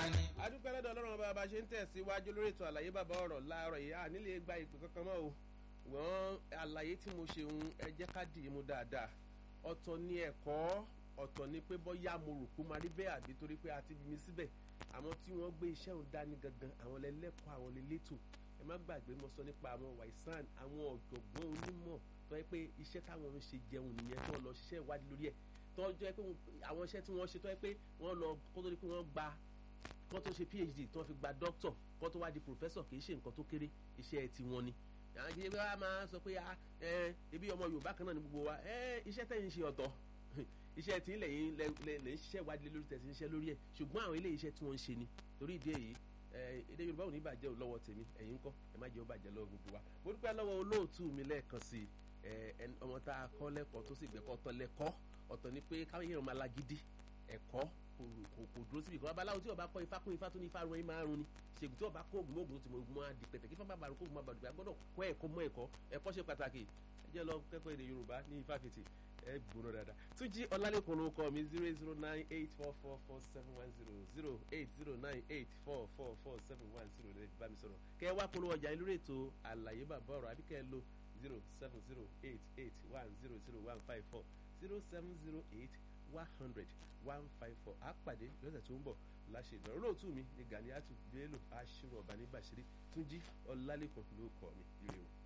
ni. adúpẹ́ lọ́dọ̀ ọlọ́run bá bá ṣe ń tẹ̀síwájú lórí ètò àlàyé bàbá ọ̀rọ̀ láàárọ̀ yìí à nílé gba ìpè kankan mọ́ o wọ́n àlàyé tí mo ṣe ń ẹ jẹ́ ká dì í mú dáadáa ọ̀tọ̀ ni ẹ̀kọ́ ọ̀tọ̀ ni pé bọ́yá mo rò kó máa rí bẹ́ẹ̀ àbí torí pé a ti bí mi síbẹ̀ àwọn tí wọ́n gbé iṣẹ́ òun dání gangan àwọn lẹ́lẹ́kọ̀ọ́ àwọn lẹ́lẹ́tò ẹ má gbàgbé mo sọ nípa àwọn wàìsàn àwọn ọ̀jọ̀gbọ́n onímọ̀ tó yẹ pé iṣẹ́ táwọn ń ṣe jẹun nìyẹn tó lọ ṣiṣẹ́ ìwádìí lórí ẹ̀ tó jẹ́ pé àwọn iṣẹ́ tí wọ́n ṣe tó yẹ pé wọ́n lọ kó tó di pé wọ́n gba kó tó ṣe phd tí wọ́n fi gba doctor kó tó wá di professor kì í ṣe nǹkan tó kéré iṣẹ́ ti wọn ni àwọn kìí wá máa sọ pé ebi ọmọ yorùbá kan náà ni gbogbo wa iṣẹ́ tẹ̀ ń ṣe ọ̀tọ̀ iṣẹ́ tí lẹ́yìn lẹ́yìn ṣiṣẹ́ ìwádìí lórí tẹ̀sí iṣẹ́ lórí ẹ̀ ṣùgbọ́n àwọn ilé iṣẹ́ tí wọ́n ń ṣe ni torí ìdí èyí èdè yorùbá ò ní bàjẹ́ lọ́wọ́ tèmi ẹ̀yin ńkọ́ ẹ má jẹ́ ó bàjẹ́ lọ́wọ́ gbogbo wa mo dúpẹ́ lọ́wọ́ olóòtú mi lẹ́ẹ̀kan sí ọmọ tá a kọ́ lẹ́kọ̀ọ́ tó sì gbẹ̀kọ́ tọ́ lẹ́kọ́ ọ̀tọ̀ ni pé káwọn èèyàn máa lagídí ẹ̀kọ́ kò dúró síbi kan babaláwo tí ó bá kọ́ ifá kún ifá tó ní ifá rún ẹ máa rún ni ṣègùn tí ó bá kó oògùn oògùn tó ti mọ oògùn máa di pẹ̀tẹ̀ kí fún bàbá kó oògùn máa bàdùgbà gbọ́dọ̀ kọ́ ẹ̀kọ́ mọ́ ẹ̀kọ́ ẹ̀kọ́ ṣe pàtàkì ẹ jẹ́ lọ kẹ́kọ̀ọ́ èdè yorùbá ní ifáfitì ẹ gbóná dáadáa túnjí ọlálẹ́kùn ló kọ́ mi zero zero nine eight four four four seven one zero zero eight zero nine eight four four four seven one zero lè bá mi sọ̀rọ̀ kẹ́ ẹ wá polówó ọjà lórí ètò àlàyé bàbá ọ̀rọ̀ àbí kẹ́ ẹ lo zero seven zero eight eight one zero zero one five four zero seven zero eight one hundred one five four àpàdé lọ́sẹ̀ tó ń bọ̀ láṣẹ ìdánwò olóòtú mi ní Ganiatu Bello aṣírò ọ̀bá ní Bàṣírí Túnjí Ọlálẹ́kùn ló kọ́ mi ire o.